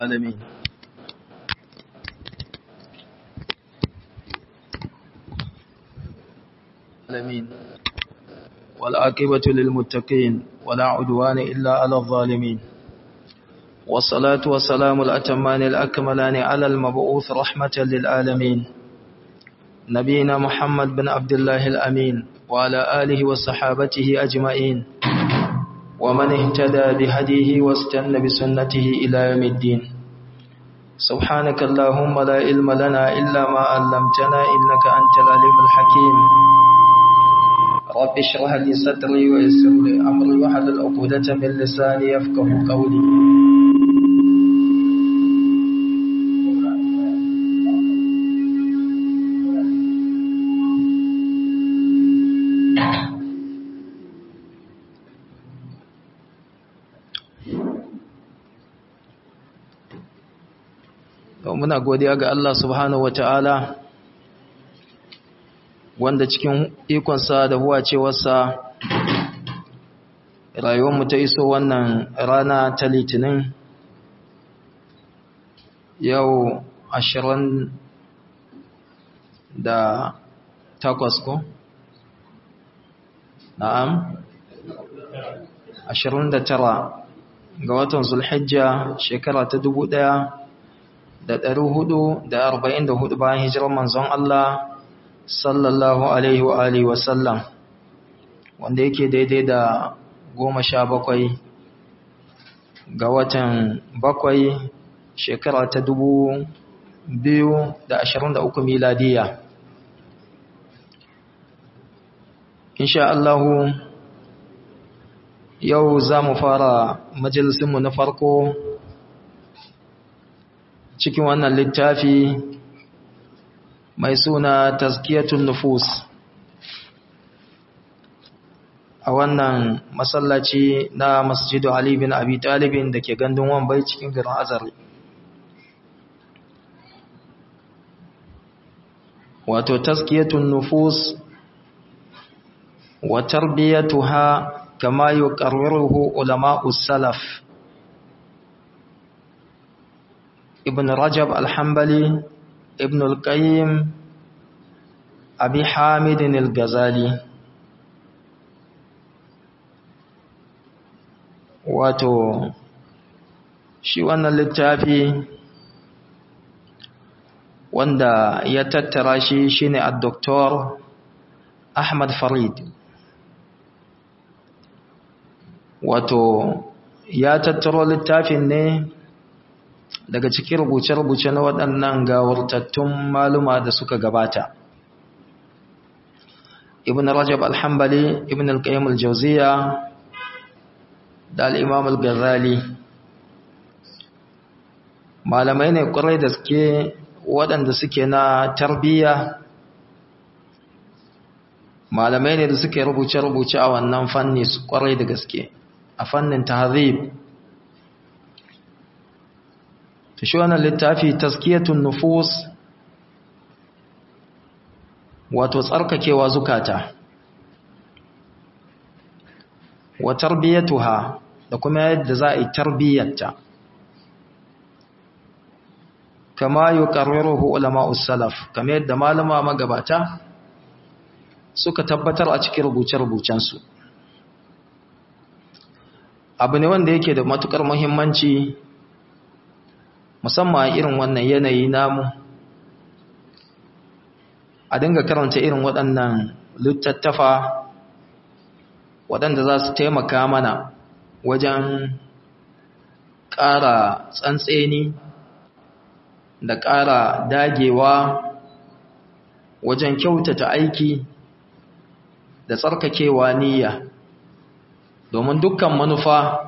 العالمين العالمين والعاقبة للمتقين ولا عدوان إلا على الظالمين والصلاة والسلام الأتمان الأكملان على المبعوث رحمة للعالمين نبينا محمد بن عبد الله الأمين وعلى آله وصحابته أجمعين ومن اهتدى بهديه واستنى بسنته إلى يوم الدين سبحانك اللهم لا علم لنا إلا ما علمتنا إنك أنت العليم الحكيم رب اشرح لي صدري ويسر لي أمري واحلل عقدة من لساني يفقه قولي muna godiya ga Allah subhanahu wata'ala wanda cikin ikonsa da huwacewarsa rayuwarmu ta iso wannan rana ta litinin yau ashirin da takwas ko? na'am ashirin da tara ga watan zulhijja shekara ta dubu ɗaya da ɗari hudu da arba'in da hudu bayan hijirar manzon Allah sallallahu alaihi wa alihi wasallam wanda yake daidai da goma sha bakwai ga watan bakwai shekara ta dubu biyu da ashirin da uku miladiya insha Allahu yau za mu fara majalisinmu na farko cikin wannan littafi mai suna tazkiyatun nufus a wannan masallaci na masjidu Ali bin Abi Talibin da ke gandun Wambai cikin garin Azari wato tazkiyatun nufus wa tarbiyatuha kama yuqarriruhu ulama'us salaf ابن رجب الحنبلي ابن القيم أبي حامد الغزالي wato shi wannan littafi wanda ya tattara shi shine al-doktor Ahmad Farid wato ya tattaro littafin ne daga cikin rubuce-rubuce na waɗannan gawurtattun maluma da suka gabata ibn rajab al-hambali ibn al-qayyim al-jawziya da al-imam al-ghazali malamai ne ƙwarai da suke waɗanda suke na tarbiyya malamai ne da suke rubuce-rubuce a wannan fanni su ƙwarai da gaske a fannin tahzib ta shi wannan littafi taskiyatun nufus wato tsarkakewa zukata wa tarbiyatuha da kuma yadda za a yi tarbiyyarta kama yuqarriruhu ulama'us salaf kama yadda malama magabata suka tabbatar a cikin rubuce-rubucensu abu ne wanda yake da matukar muhimmanci musamman irin wannan yanayi namu a dinga karanta irin waɗannan littattafa waɗanda za su taimaka mana wajen ƙara tsantseni da ƙara dagewa wajen kyautata aiki da tsarkakewa niyya domin dukkan manufa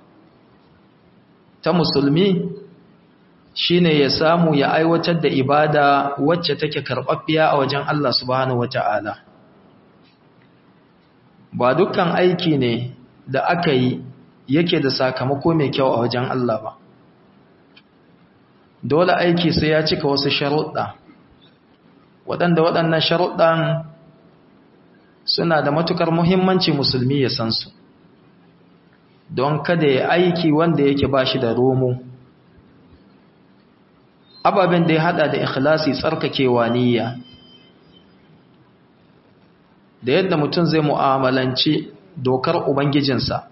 ta musulmi shine ya samu ya aiwatar da ibada wacce take karɓaɓɓiya a wajen Allah subhanahu wata'ala ba dukkan aiki ne da aka yi yake da sakamako mai kyau a wajen Allah ba dole aiki sai ya cika wasu sharuɗa waɗanda waɗannan sharuɗan suna da matukar muhimmanci musulmi ya san su don kada ya aiki wanda yake ba shi da romo ababen da ya hada da ikhlasi tsarkakewa niyya da yadda mutum zai mu'amalanci dokar ubangijinsa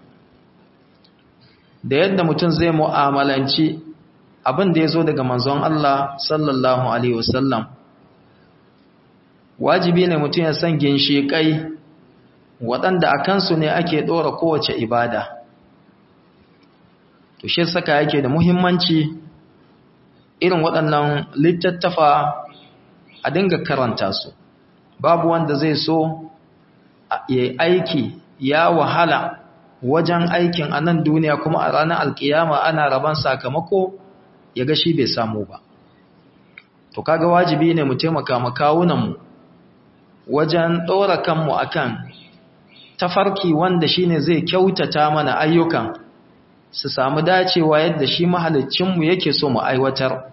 da yadda mutum zai mu'amalanci abin da ya zo daga manzon Allah sallallahu alaihi wasallam wajibi ne mutum ya san ginshiƙai waɗanda a kansu ne ake ɗora kowace ibada to shi saka yake da muhimmanci irin waɗannan littattafa a dinga karanta su babu wanda zai so ya aiki ya wahala wajen aikin a nan duniya kuma a ranar alkiyama ana raban sakamako ya ga shi bai samu ba to kaga wajibi ne mu taimaka makawunanmu wajen ɗora kanmu akan tafarki wanda shine zai kyautata mana ayyukan su samu dacewa yadda shi mahalicinmu yake so mu aiwatar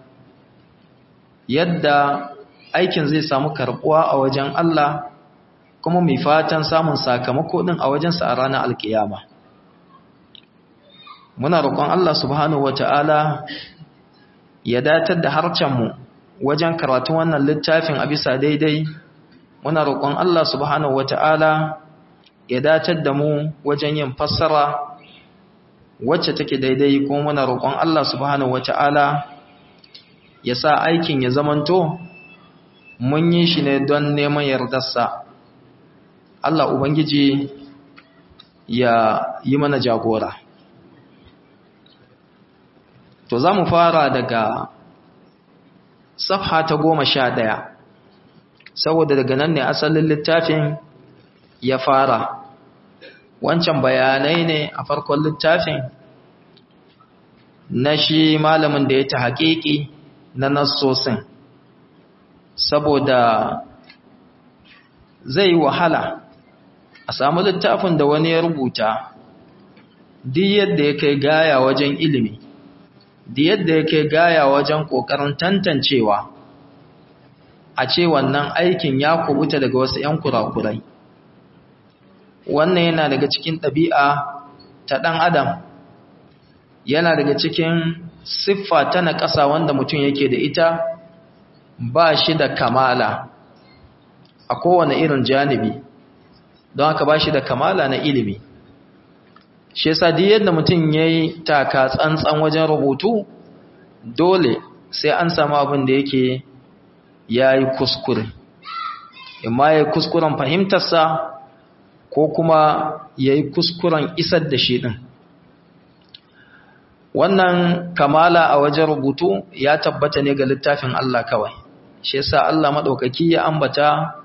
yadda aikin zai samu karbuwa a wajen Allah kuma mai fatan samun sakamako din a wajensa a ranar alkiyama muna roƙon Allah subhanahu wata'ala ya datar da harcenmu wajen karatun wannan littafin a bisa daidai muna roƙon Allah subhanahu wata'ala ya datar da mu wajen yin fassara wacce take daidai kuma muna roƙon Allah subhanahu wata'ala ya sa aikin ya zamanto mun yi shi ne don neman yardarsa Allah Ubangiji ya yi mana jagora to za mu fara daga safha ta goma sha ɗaya saboda daga nan ne asalin littafin ya fara wancan bayanai ne a farkon littafin na shi malamin da ya ta haƙiƙi na nassosin saboda zai yi wahala a samu littafin da wani ya rubuta duk yadda ya kai gaya wajen ilimi duk yadda ya kai gaya wajen ƙoƙarin tantancewa a ce wannan aikin ya kubuta daga wasu 'yan kurakurai wannan yana daga cikin ɗabi'a ta ɗan adam yana daga cikin siffa ta na ƙasa wanda mutum yake da ita ba shi da kamala a kowane irin janibi don haka ba shi da kamala na ilimi shi yasa duk yadda mutum ya yi taka tsantsan wajen rubutu dole sai an samu abin da yake ya yi kuskure imma ya yi kuskuren fahimtarsa ko kuma ya yi kuskuren isar da shi ɗin wannan kamala a wajen rubutu ya tabbata ne ga littafin Allah kawai shi yasa Allah maɗaukaki ya ambata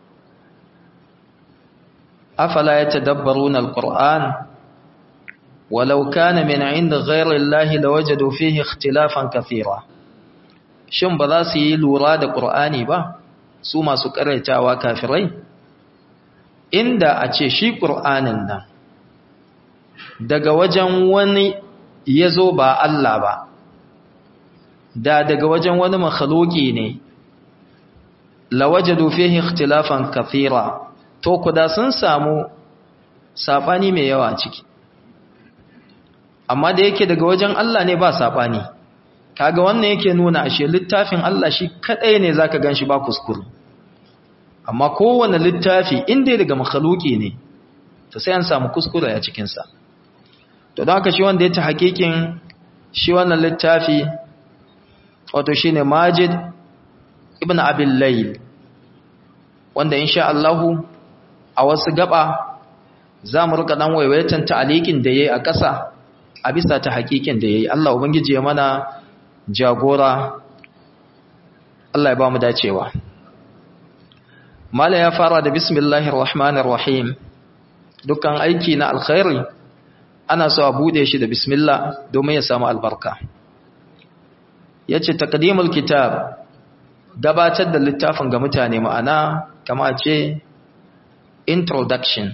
afala yatadabbaruna alquran walau kana min inda ghayri allahi lawajadu fihi ikhtilafan kathira shin ba za su yi lura da qur'ani ba su masu karaitawa kafirai inda a ce shi qur'anin nan daga wajen wani yazo ba Allah ba da daga wajen wani makhluki ne lawajadu fihi ikhtilafan kathira to kuda sun samu sabani mai yawa ciki amma da yake daga wajen Allah ne ba sabani kaga wannan yake nuna ashe littafin Allah shi kadai ne zaka ganshi ba kuskure amma kowanne littafi inda daga makhluki ne to sai an samu kuskure a cikin sa to don haka shi wanda ya ta hakikin shi wannan littafi wato shine Majid ibn Abil Layl wanda insha Allah a wasu gaba za mu rika dan waiwaitan ta'alikin da yayi a ƙasa a bisa ta hakikin da yayi Allah ubangiji ya mana jagora Allah ya ba mu dacewa mala ya fara da bismillahir rahmanir rahim dukkan aiki na alkhairi ana so a bude shi da bismillah domin ya samu albarka yace taqdimul kitab gabatar da littafin ga mutane ma'ana kama ce introduction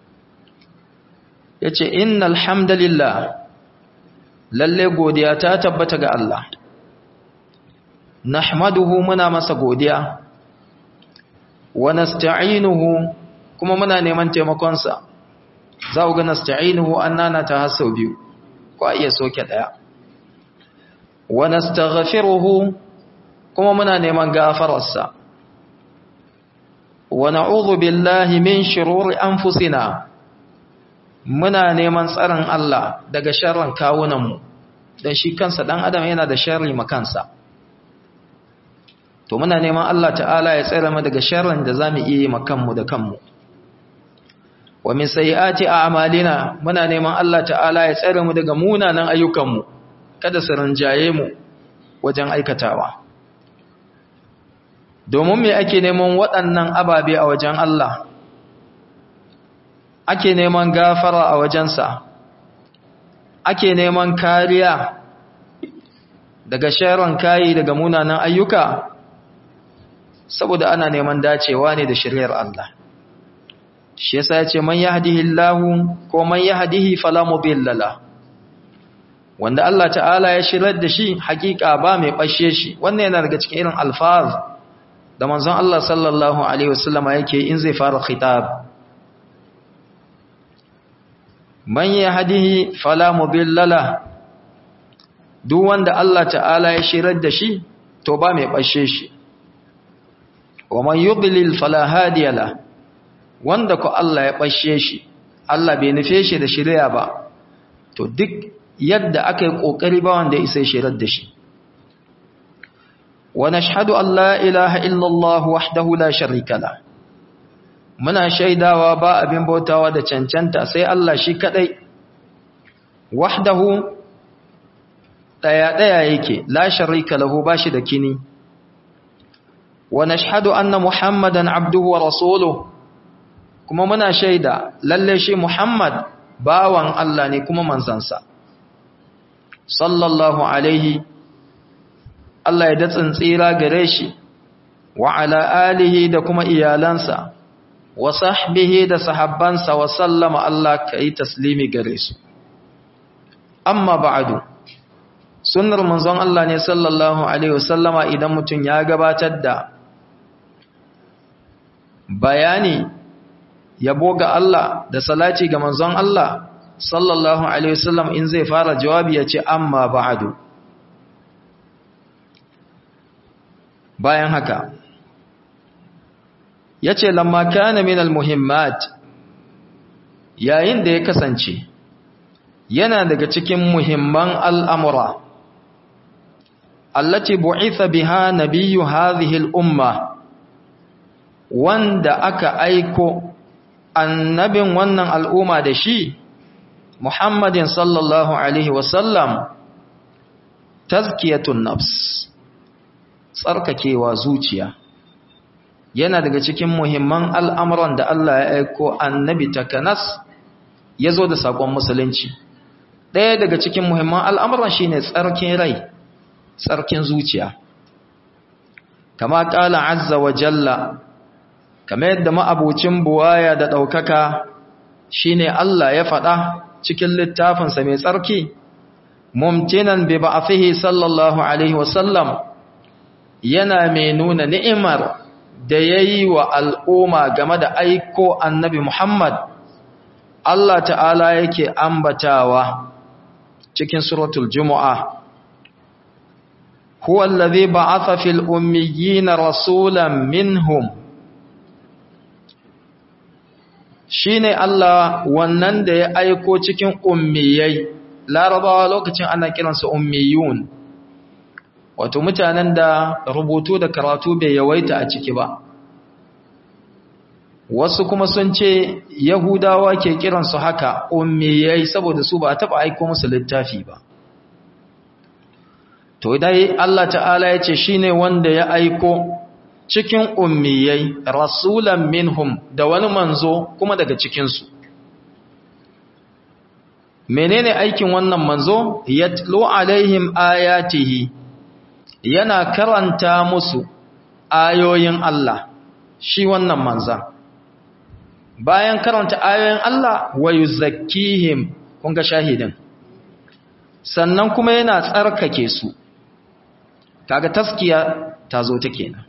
yace innal hamdalillah lalle godiya ta tabbata ga Allah nahmaduhu muna masa godiya wa nasta'inuhu kuma muna neman taimakon sa za ku ga nasta'inuhu annana ta hasau biyu ko iya soke daya wa nastaghfiruhu kuma muna neman gafararsa wa na'udhu billahi min shururi anfusina muna neman tsarin Allah daga sharrin kawunanmu dan shi kansa dan adam yana da sharri makansa to muna neman Allah ta'ala ya tsare mu daga sharrin da zamu iya yi makanmu da kanmu wa min sayyiati a'malina muna neman Allah ta'ala ya tsare mu daga munanan ayyukanmu kada su rinjaye mu wajen aikatawa domin me ake neman waɗannan ababe a wajen Allah ake neman gafara a wajensa ake neman kariya daga sharon kayi daga munanan ayyuka saboda ana neman dacewa ne da shiryar Allah shi yasa ya ce man yahdihillahu ko man yahdihi fala mudilla la wanda Allah ta'ala ya shirar da shi hakika ba mai bashe shi wannan yana daga cikin irin alfaz da manzon Allah sallallahu alaihi wasallama yake in zai fara khitab man yahdihi fala mudilla la duk wanda Allah ta'ala ya shirar da shi to ba mai bashe shi wa man yudlil fala hadiya la wanda ko Allah ya bashe shi Allah bai nufe shi da shirya ba to duk yadda aka yi kokari ba wanda isa shirar da shi wa nashhadu an la ilaha illallah wahdahu la sharika la muna shaidawa ba abin bautawa da cancanta sai Allah shi kadai wahdahu daya daya yake la sharika lahu bashi da kini wa nashhadu anna muhammadan abduhu wa rasuluhu kuma muna shaida lalle shi muhammad bawan Allah ne kuma manzansa sallallahu alaihi Allah ya datsin tsira gare shi wa ala alihi da kuma iyalansa wa sahbihi da sahabbansa wa sallama Allah kai taslimi gare su amma ba'du sunnar manzon Allah ne sallallahu alaihi wasallama idan mutum ya gabatar da bayani yabo ga Allah da salati ga manzon Allah sallallahu alaihi wasallam in zai fara jawabi ya ce amma ba'du bayan haka yace lamma kana min almuhimmat yayin da ya kasance yana daga cikin muhimman al'amura allati bu'itha biha nabiyyu hadhihi al-umma wanda aka aiko annabin wannan al'umma da shi Muhammadin sallallahu alaihi wasallam tazkiyatun nafs tsarkakewa zuciya yana daga cikin muhimman al'amuran da Allah ya aiko annabi takanas ya zo da saƙon musulunci ɗaya daga cikin muhimman al'amuran shi ne tsarkin rai tsarkin zuciya kama ƙala azza wa jalla kama yadda ma'abucin buwaya da ɗaukaka shi ne Allah ya faɗa cikin littafinsa mai tsarki mumtinan bi ba'athihi sallallahu alaihi wasallam yana mai nuna ni'imar da ya yi wa al'umma game da aiko annabi Muhammad Allah ta'ala yake ambatawa cikin suratul Jumu'a huwa allazi ba'atha fil ummiyina rasulan minhum shine Allah wannan da ya aiko cikin ummiyai larabawa lokacin ana kiransu ummiyun wato mutanen da rubutu da karatu bai yawaita a ciki ba wasu kuma sun ce yahudawa ke kiransu haka ummiyai saboda su ba a taɓa aiko musu littafi ba to dai Allah ta'ala ya ce shine wanda ya aiko cikin ummiyai rasulan minhum da wani manzo kuma daga cikinsu menene aikin wannan manzo yatlu alaihim ayatihi yana karanta musu ayoyin Allah shi wannan manzan bayan karanta ayoyin Allah wa yuzakkihim kun ga shahidin sannan kuma yana tsarkake su kaga taskiya ta zo ta kenan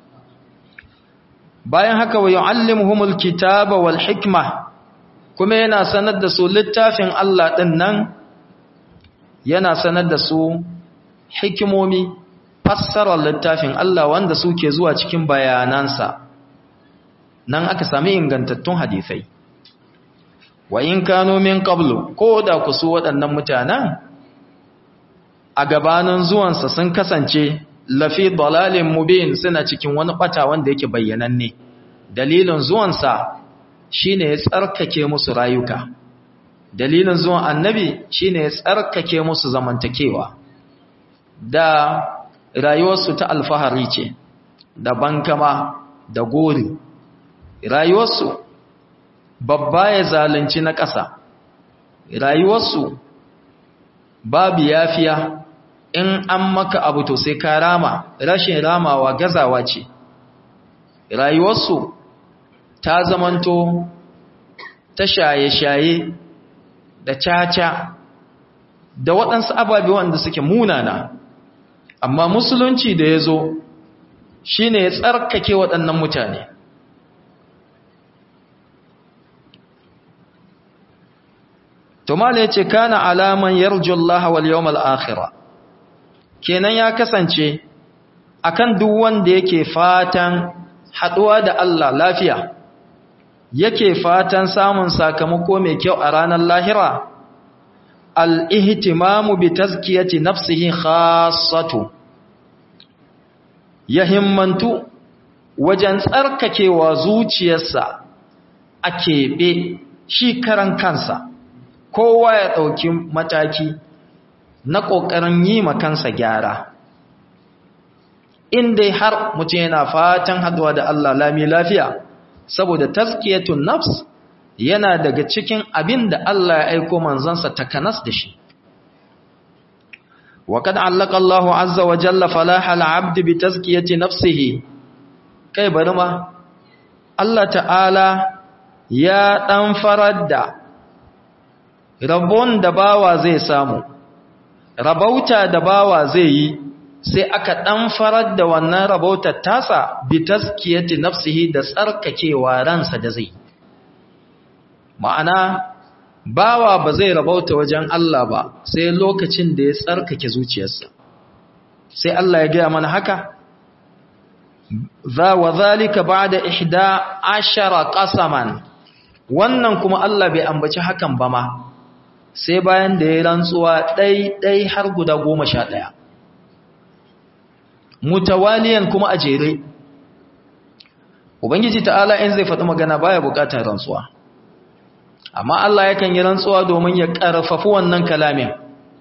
bayan haka wa yu'allimuhumul kitaba wal hikma kuma yana sanar da su littafin Allah din nan yana sanar da su hikimomi fassarar littafin Allah wanda suke zuwa cikin bayanansa nan aka sami ingantattun hadisai wa in kano min qablu ko da ku su waɗannan mutanen a gabanin zuwansa sun kasance lafi dalalin mubin suna cikin wani bata wanda yake bayyananne dalilin zuwansa shine ya tsarkake musu rayuka dalilin zuwan annabi shine ya tsarkake musu zamantakewa da rayuwarsu ta alfahari ce da bankama da gori rayuwarsu babba ya zalunci na ƙasa rayuwarsu babu yafiya in an maka abu to sai ka rama rashin ramawa gazawa ce rayuwarsu ta zamanto ta shaye-shaye da caca da waɗansu ababe wanda suke munana amma musulunci da ya zo shi ne ya tsarkake waɗannan mutane tumala ya ce kana alaman yarjullaha wal yawmal akhira kenan ya kasance akan duk wanda yake fatan haɗuwa da Allah lafiya yake fatan samun sakamako mai kyau a ranar lahira al'ihtimamu bi tazkiyati nafsihi khassatu ya himmantu wajen tsarkakewa zuciyarsa a keɓe shi karan kansa kowa ya ɗauki mataki na ƙoƙarin yi kansa gyara inda har mutum yana fatan haɗuwa da Allah lami lafiya saboda tazkiyatun nafs yana daga cikin abin da Allah ya aiko manzansa takanas da shi wa kad allaka Allah azza wa jalla falaha al-abd bi tazkiyati nafsihi kai bari ma Allah ta'ala ya dan farar da rabon da bawa zai samu rabauta da bawa zai yi sai aka dan farar da wannan rabautar tasa bi tazkiyati nafsihi da tsarkakewa ransa da zai ma'ana bawa ba zai rabauta wajen Allah ba sai lokacin da ya tsarkake zuciyarsa sai Allah ya gaya mana haka za wa zalika ba'da ihda ashara qasaman wannan kuma Allah bai ambaci hakan ba ma sai bayan da ya rantsuwa ɗai ɗai har guda goma sha ɗaya mutawaliyan kuma a jere ubangiji ta'ala in zai faɗi magana baya buƙatar rantsuwa amma Allah yakan yi rantsuwa domin ya ƙarfafi wannan kalamin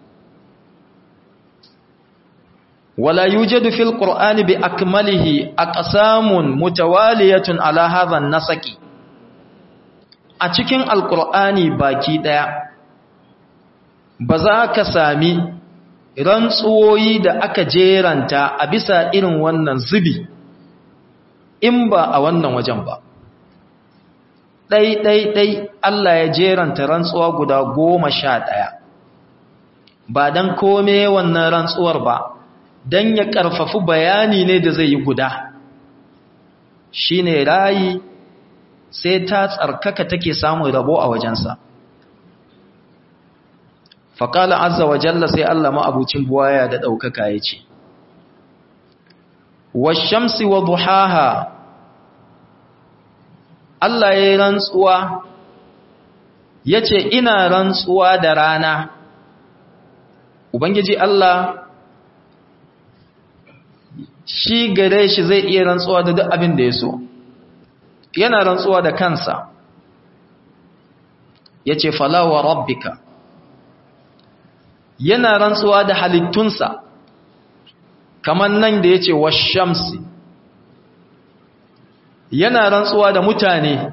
wala yujadu fil qur'ani bi akmalihi aqsamun mutawaliyatun ala hadha an-nasaqi a cikin alqur'ani baki daya ba za ka sami rantsuwoyi da aka jeranta a bisa irin wannan zubi in ba a wannan wajen ba ɗai-ɗai-ɗai Allah ya jeranta rantsuwa guda goma sha ɗaya ba don kome wannan rantsuwar ba don ya ƙarfafi bayani ne da zai yi guda shi ne rayi sai ta tsarkaka take samun rabo a wajensa faƙala azza wa jalla sai Allah ma'abucin buwaya da ɗaukaka ya ce washamsi wa duhaha Allah ya yi rantsuwa ya ce ina rantsuwa da rana Ubangiji Allah shi gare shi zai iya rantsuwa da duk abin da ya so yana rantsuwa da kansa ya ce falawa rabbika yana rantsuwa da halittunsa kamar nan da ya ce washamsi yana rantsuwa da mutane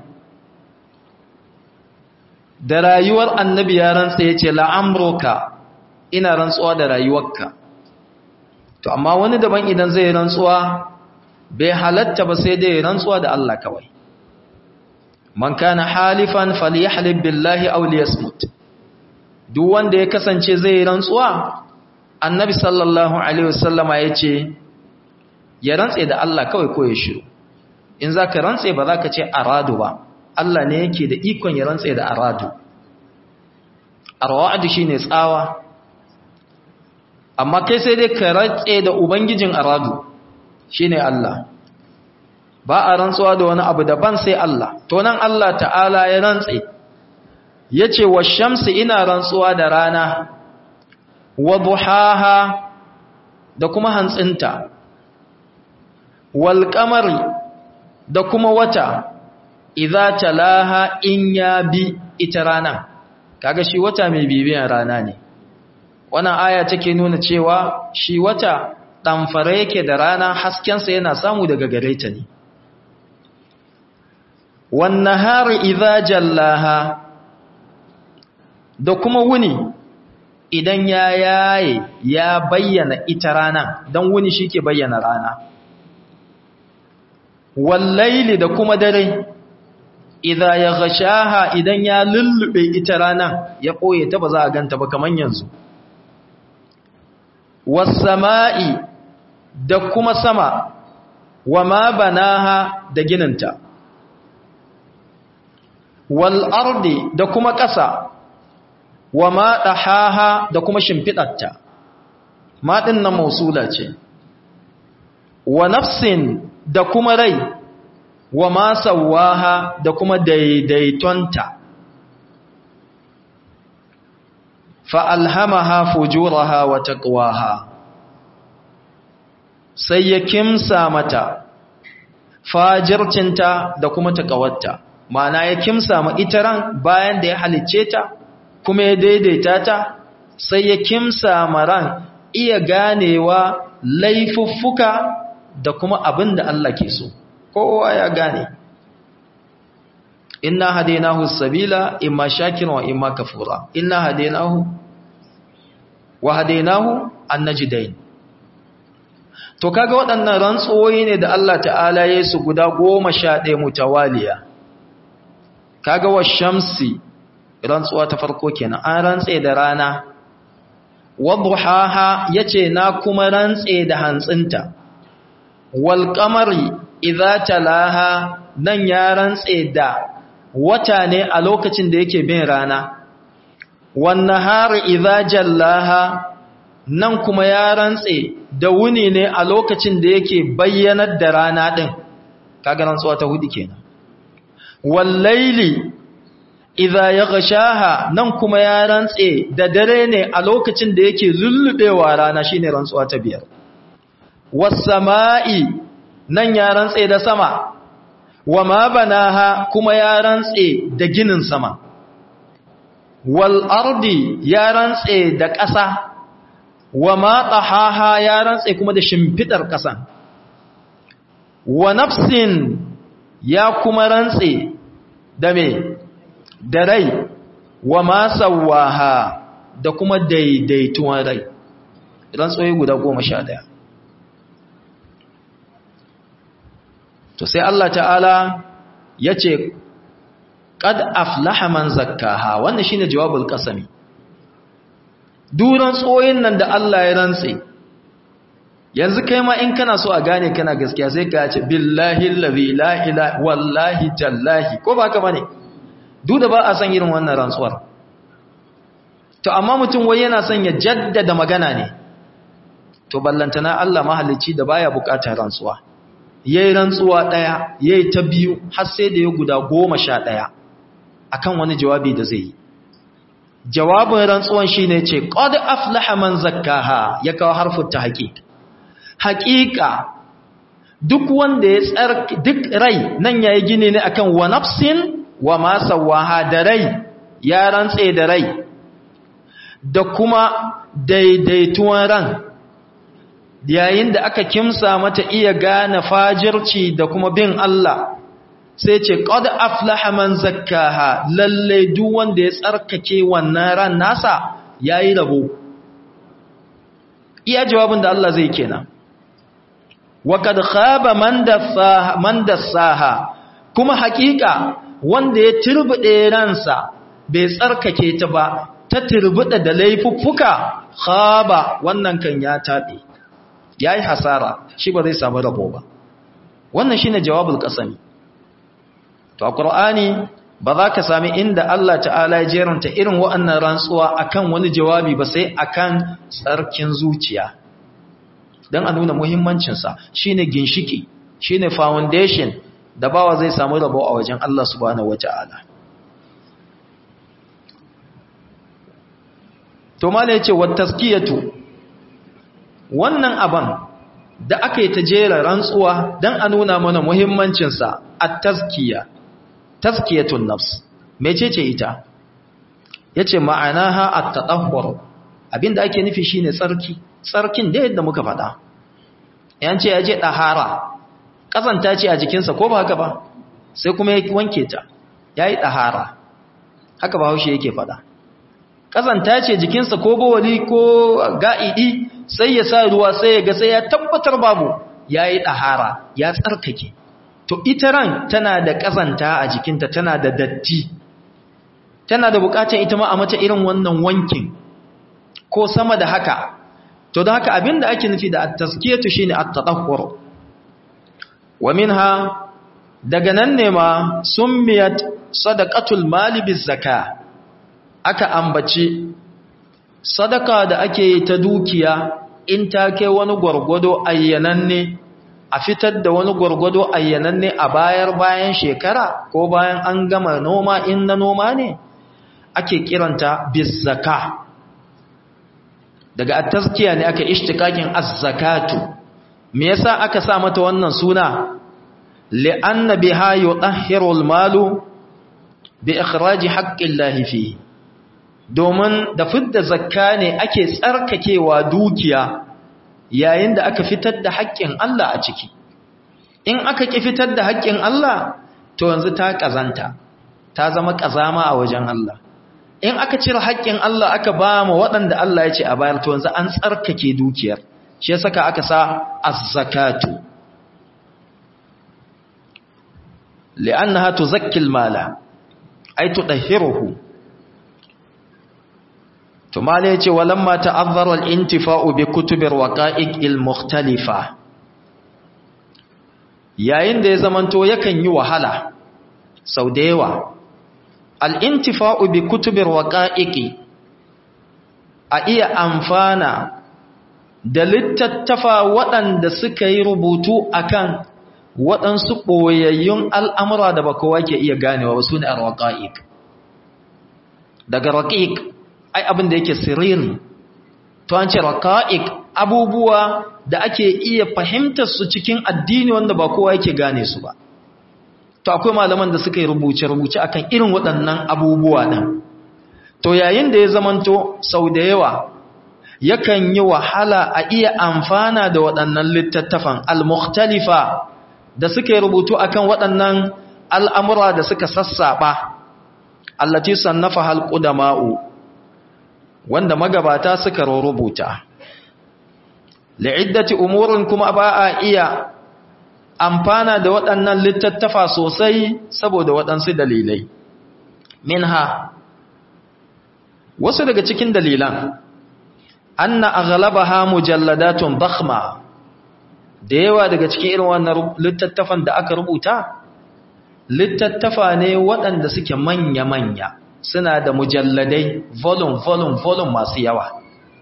da rayuwar annabi ya rantsa ya ce la'amroka ina rantsuwa da rayuwarka to amma wani daban idan zai rantsuwa bai halatta ba sai dai rantsuwa da Allah kawai man kana halifan falyahlib billahi aw liyasmut duk wanda ya kasance zai rantsuwa annabi sallallahu alaihi wasallama yace ya rantse da Allah kawai ko ya shiru in zaka rantse ba zaka ce aradu ba Allah ne yake da ikon ya rantse da aradu arwa'd shine tsawa amma kai sai dai ka ratse da ubangijin aradu shine Allah ba a rantsuwa da wani abu daban sai Allah to nan Allah ta'ala ya rantse yace wa shamsi ina rantsuwa da rana wa duhaha da kuma hantsinta wal qamari da kuma wata idza talaha in ya bi ita rana kaga shi wata mai bibiyan rana ne wannan aya take nuna cewa shi wata ɗamfara yake da rana haskensa yana samu daga gare ta ne wannan hari idza jallaha da kuma wuni idan ya yaye ya bayyana ita rana don wuni shi ke bayyana rana wallaili da kuma dare idza ya gashaha idan ya lullube ita rana ya ɓoye ta ba za a ganta ba kamar yanzu wasama'i da kuma sama wa ma banaha da gininta wal ardi da kuma ƙasa wa ma dahaha da kuma shimfiɗarta ma ɗin na mausula ce wa nafsin da kuma rai wa ma sawaha da kuma daidaitonta fa'alhamaha fujuraha wa taqwaha sai ya kimsa mata fajircinta da kuma taqawarta ma'ana ya kimsa ma ita ran bayan da ya halicce ta kuma ya daidaita ta sai ya kimsa ma ran iya ganewa laifuffuka da kuma abin da Allah ke so kowa ya gane inna hadainahu sabila imma shakiran wa imma kafura inna hadainahu wa hadainahu annajdain to kaga waɗannan rantsoyi ne da Allah ta'ala ya su guda 11 mutawaliya kaga wa shamsi rantsuwa ta farko kenan an rantse da rana wadduhaha yace na kuma rantse da hantsinta wal qamari idza talaha nan ya rantse da wata ne a lokacin da yake bin rana wannan hari idza jallaha nan kuma ya rantse da wuni ne a lokacin da yake bayyanar da rana din kaga rantsuwa ta hudu kenan wallaili idza yaghshaha nan kuma ya rantse da dare ne a lokacin da yake lullubewa rana shine rantsuwa ta biyar was sama'i nan ya rantse da sama wa ma banaha kuma ya rantse da ginin sama wal ardi ya rantse da ƙasa wa ma tahaha ya rantse kuma da shimfidar ƙasa wa nafsin ya kuma rantse da me da rai wa ma sawaha da kuma daidaituwan rai rantsoyi guda goma sha ɗaya to sai Allah ta'ala ya ce ƙad aflaha man zakkaha wannan shine jawabul qasami duran tsoyin nan da Allah ya rantse yanzu kai ma in kana so a gane kana gaskiya sai ka ce billahi allazi la ilaha wallahi tallahi ko ba ka bane duk da ba a san irin wannan rantsuwar to amma mutum wai yana son ya jaddada magana ne to ballantana Allah mahalicci da baya bukatar rantsuwa yayi rantsuwa daya yayi ta biyu har sai da ya guda goma sha ɗaya akan wani jawabi da zai yi jawabin rantsuwan shine ce qad aflaha man zakkaha ya kawo harfin tahqiq haqiqa duk wanda ya tsarki duk rai nan yayi gine ne akan wa nafsin wa ma sawaha da rai ya rantse da rai da kuma daidaituwan ran yayin da aka kimsa mata iya gane fajirci da kuma bin Allah sai ce qad aflaha man zakkaha lalle duk wanda ya tsarkake wannan ran nasa yayi rabo iya jawabin da Allah zai kenan wa kad khaba man dassaha man dassaha kuma hakika wanda ya turbude ransa bai tsarkake ta ba ta turbuda da laifuffuka khaba wannan kan ya tabe yayi hasara shi ba zai samu rabo ba wannan shine jawabul qasami to a qur'ani ba za ka sami inda Allah ta'ala ya jeranta irin wa'annan rantsuwa akan wani jawabi ba sai akan tsarkin zuciya don a nuna muhimmancinsa shine ginshiki shine foundation da bawa zai samu rabo a wajen Allah subhanahu wata'ala to mala yace wa taskiyatu wannan aban da aka yi ta jera rantsuwa don a nuna mana muhimmancinsa a taskiya taskiyatun nafs mecece ita yace ma'anaha at-tadahhur abinda ake nufi shine tsarki tsarkin da yadda muka faɗa yance yaje dahara kazanta ce a jikinsa ko ba haka ba sai kuma ya wanke ta yayi dahara haka ba haushe yake faɗa kazanta ce jikinsa ko bawali ko ga'idi sai ya sa ruwa sai ya ga sai ya tabbatar babu yayi dahara ya tsarkake to ita ran tana da kazanta a jikinta tana da datti tana da bukatar ita ma a mata irin wannan wankin ko sama da haka to da haka abinda ake nufi da at-tazkiyatu shine at-tadahhur wa minha daga nan ne ma summiyat sadaqatul mali bizaka aka ambaci sadaka da ake yi ta dukiya in ta kai wani gwargwado ayyananne a fitar da wani gwargwado ayyananne a bayar bayan shekara ko bayan an gama noma in na noma ne ake kiranta bizzaka daga at-tazkiya ne aka ishtikakin az-zakatu me yasa aka sa mata wannan suna li'anna biha yutahhiru al-malu bi ikhraji haqqi Allah fihi domin da fidda zakka ne ake tsarkakewa dukiya yayin da aka fitar da haƙƙin Allah a ciki in aka ki fitar da haƙƙin Allah to yanzu ta kazanta ta zama kazama a wajen Allah in aka cire haƙƙin Allah aka ba mu waɗanda Allah ya ce a bayar to yanzu an tsarkake dukiyar shi ya saka aka sa az-zakatu li'annaha tuzakki al-mala ay tudahhiruhu to mala yace walamma ta'azzara al-intifa'u bi kutubir waqa'iq al-mukhtalifa yayin da ya zamanto yakan yi wahala sau da yawa al'intifa'u bi kutubir waƙa'iƙi a iya amfana da littattafa waɗanda suka yi rubutu akan waɗansu ɓoyayyun al'amura da ba kowa ke iya ganewa ba su ne a waƙa'iƙ daga raƙiƙ ai abin da yake siriri to an ce raƙa'iƙ abubuwa da ake iya fahimtar su cikin addini wanda ba kowa yake gane su ba to akwai malaman da suka yi rubuce-rubuce akan irin waɗannan abubuwa ɗin to yayin da ya zamanto sau da yawa yakan yi wahala a iya amfana da waɗannan littattafan al-mukhtalifa da suka yi rubutu akan waɗannan al'amura da suka sassaɓa allati sannafa halƙudama'u wanda magabata suka rubuta li'iddati umurin kuma ba a iya amfana da waɗannan littattafa sosai saboda waɗansu dalilai minha wasu daga cikin dalilan anna aghlabaha mujalladatun dakhma da yawa daga cikin irin wannan littattafan da aka rubuta littattafa ne waɗanda suke manya-manya suna da mujalladai volume volume volume masu yawa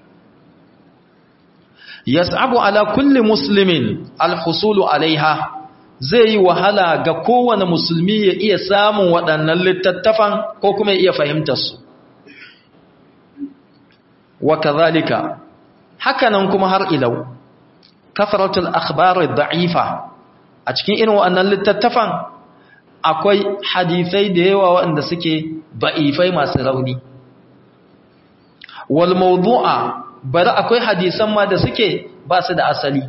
yas'abu ala kulli muslimin alhusulu alaiha zai yi wahala ga kowane musulmi ya iya samun waɗannan littattafan ko kuma ya iya fahimtar su wa kadhalika hakanan kuma har ilau kafaratul akhbar da'ifa a cikin irin waɗannan littattafan akwai hadisai da yawa waɗanda suke ba'ifai masu rauni wal mawdu'a bari akwai hadisan ma da suke ba su da asali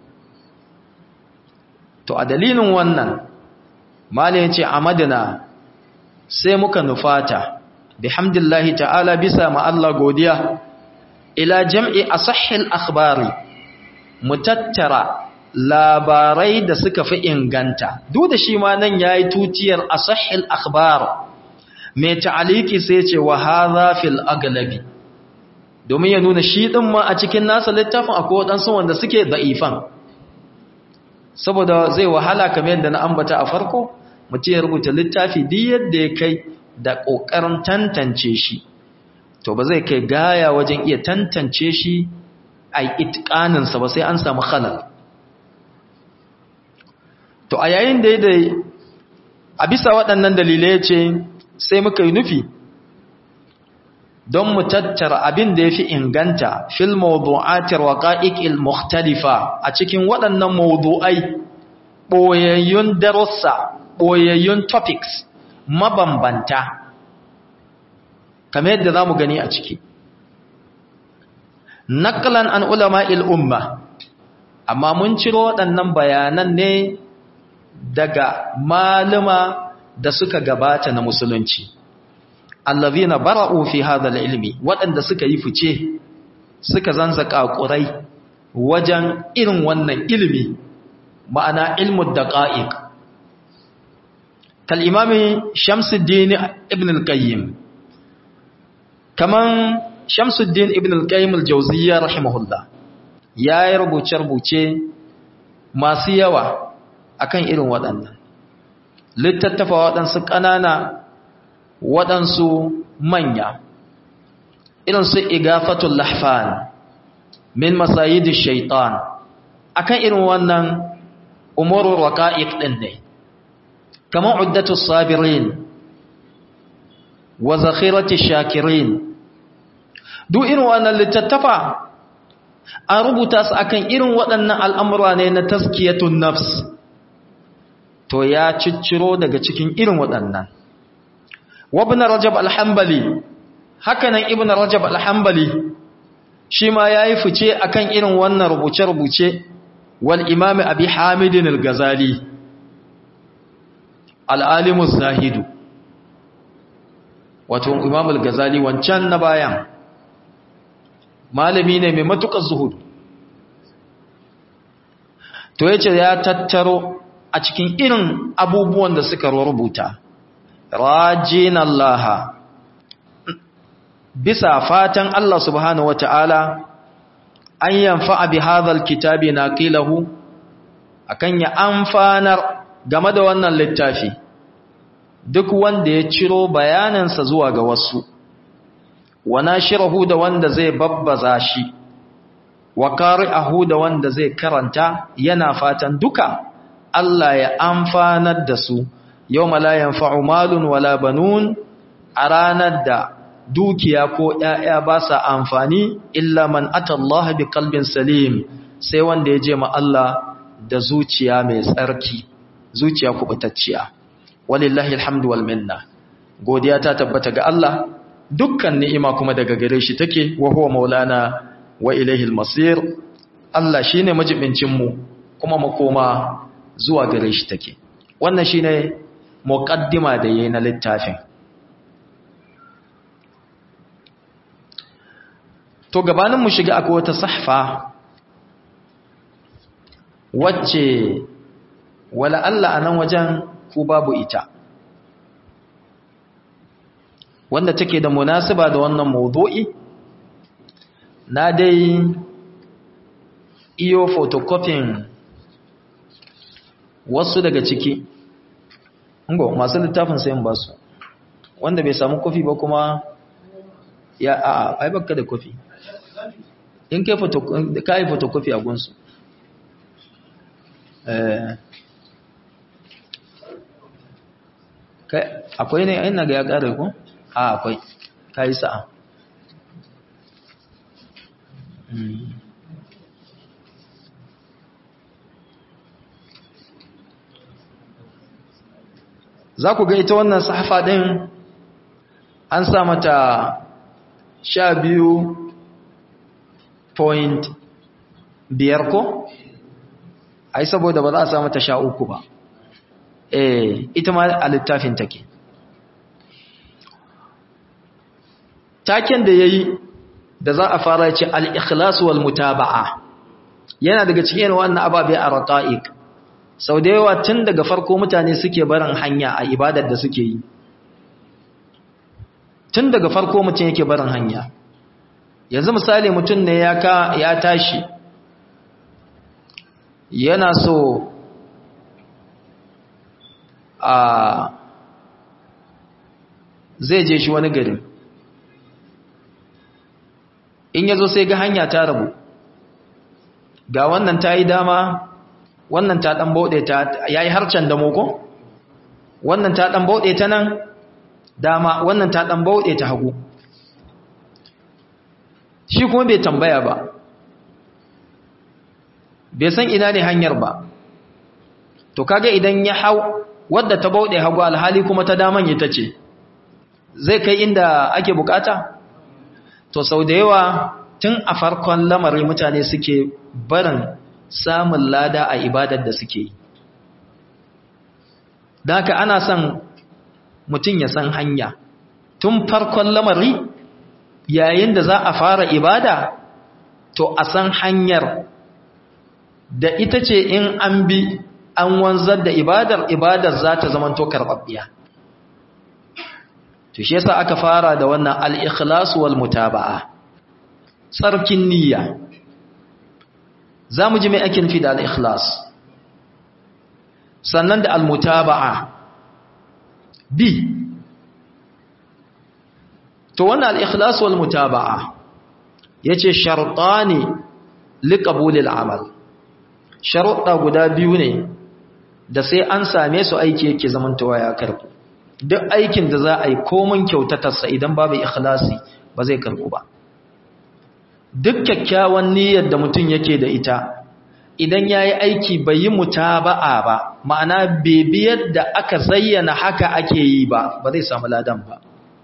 to a dalilin wannan malin ce a madina sai muka nufata bihamdillahi ta'ala bisa ma Allah godiya ila jam'i asahhil akhbari mu tattara labarai da suka fi inganta duk da shi ma nan yayi tutiyar asahhil akhbar mai ta'aliki sai ce wa hadha fil aglabi domin ya nuna shi ɗin ma a cikin nasa littafin akwai waɗansu wanda suke da'ifan saboda zai wahala kamar yadda na ambata a farko mutum ya rubuta littafi duk yadda ya kai da ƙoƙarin tantance shi to ba zai kai gaya wajen iya tantance shi a itƙaninsa ba sai an samu halal to a yayin da ya a bisa waɗannan dalilai ce sai muka yi nufi don mu tattara abin da ya fi inganta fil mawdu'atir waqa'iqil mukhtalifa a cikin waɗannan mawdu'ai boyayyun darussa boyayyun topics mabambanta kamar yadda zamu gani a ciki naqlan an ulama'il umma amma mun ciro waɗannan bayanan ne daga malama da suka gabata na musulunci allazina bara'u fi hadha ilmi waɗanda suka yi fice suka zanzaka ƙurai wajen irin wannan ilimi ma'ana ilmu daqa'iq kal imami Shamsuddin ibn al-Qayyim kaman Shamsuddin ibn al-Qayyim al-Jawziyya rahimahullah yayi rubuce-rubuce masu yawa akan irin waɗannan littattafa waɗansu ƙanana waɗansu manya irinsu igafatul lahfan min masayidi shaitan akan irin wannan umurur raqa'iq din ne kamar uddatus sabirin wa zakhiratish shakirin duk irin wannan littattafa an rubuta su akan irin waɗannan al'amura ne na taskiyatun nafs to ya cicciro daga cikin irin waɗannan wabin rajab alhambali hakanan ibn rajab alhambali shi ma ya yi fice akan irin wannan rubuce-rubuce wal imami abi hamidin al-gazali al'alimus zahidu wato imam al-gazali wancan na bayan malami ne mai matuƙar zuhudu to yace ya tattaro a cikin irin abubuwan da suka rubuta rajin Allah bisa fatan Allah subhanahu wata'ala an yanfa bi hadhal kitabi naqilahu akan ya amfanar game da wannan littafi duk wanda ya ciro bayanansa zuwa ga wasu wa nashirahu da wanda zai babbaza shi wa qari'ahu da wanda zai karanta yana fatan duka Allah ya amfanar da su yau la yanfa'u malun wala banun a ranar da dukiya ko ‘ya'ya ba sa amfani illa man atallaha bi kalbin salim sai wanda ya je ma Allah da zuciya mai tsarki zuciya kubutacciya walillahi alhamdu wal minna godiya ta tabbata ga Allah dukkan ni'ima kuma daga gare shi take wa huwa maulana wa ilaihi almasir Allah shine majibincin mu kuma makoma zuwa gare shi take wannan shine muqaddima da yayin na littafin to gabanin mu shiga akwai wata sahfa wacce wala Allah anan wajen ku babu ita wanda take da munasaba da wannan mawdu'i na dai iyo photocopying wasu daga ciki ngo masu littafin sayan ba su wanda bai samu kofi ba kuma ya a ai baka da kofi in kai photocopy kai photocopy a gunsu eh kai akwai ne ina ga ya kare ko a akwai kai sa'a za ku ga ita wannan sahafa ɗin an sa mata sha biyu point biyar ko? ai saboda ba za a sa mata sha uku ba eh ita ma a littafin take taken da ya yi da za a fara ce al-ikhlas wal mutaba'a yana daga cikin wannan ababe a raqa'iq sau da yawa tun daga farko mutane suke barin hanya a ibadar da suke yi tun daga farko mutum yake barin hanya yanzu misali mutum ne ya ka ya tashi yana so a zai je shi wani gari in ya zo sai ga hanya ta rabu ga wannan ta yi dama wannan ta ɗan bauɗe ta ya yi harcen da moko wannan ta ɗan bauɗe ta nan dama wannan ta ɗan bauɗe ta hagu shi kuma bai tambaya ba bai san ina ne hanyar ba to kaga idan ya hau wadda ta bauɗe hagu alhali kuma ta daman ita ce zai kai inda ake bukata to sau da yawa tun a farkon lamari mutane suke barin samun lada a ibadar da suke yi da haka ana son mutum ya san hanya tun farkon lamari yayin da za a fara ibada to a san hanyar da ita ce in an bi an wanzar da ibadar ibadar za ta zama to karɓaɓɓiya to shi yasa aka fara da wannan al-ikhlas wal mutaba'a tsarkin niyya zamu ji mai ake nufi da al-ikhlas sannan da al-mutaba'a bi to wannan al-ikhlas wal mutaba'a yace shartani liqabul al-amal sharuɗa guda biyu ne da sai an same su aiki yake zamantawa ya karbu duk aikin da za a yi komin kyautatarsa idan babu ikhlasi ba zai karbu ba duk kyakkyawan niyyar da mutum yake da ita idan ya yi aiki bai yi mutaba'a ba ma'ana bibiyar da aka zayyana haka ake yi ba ba zai samu ladan ba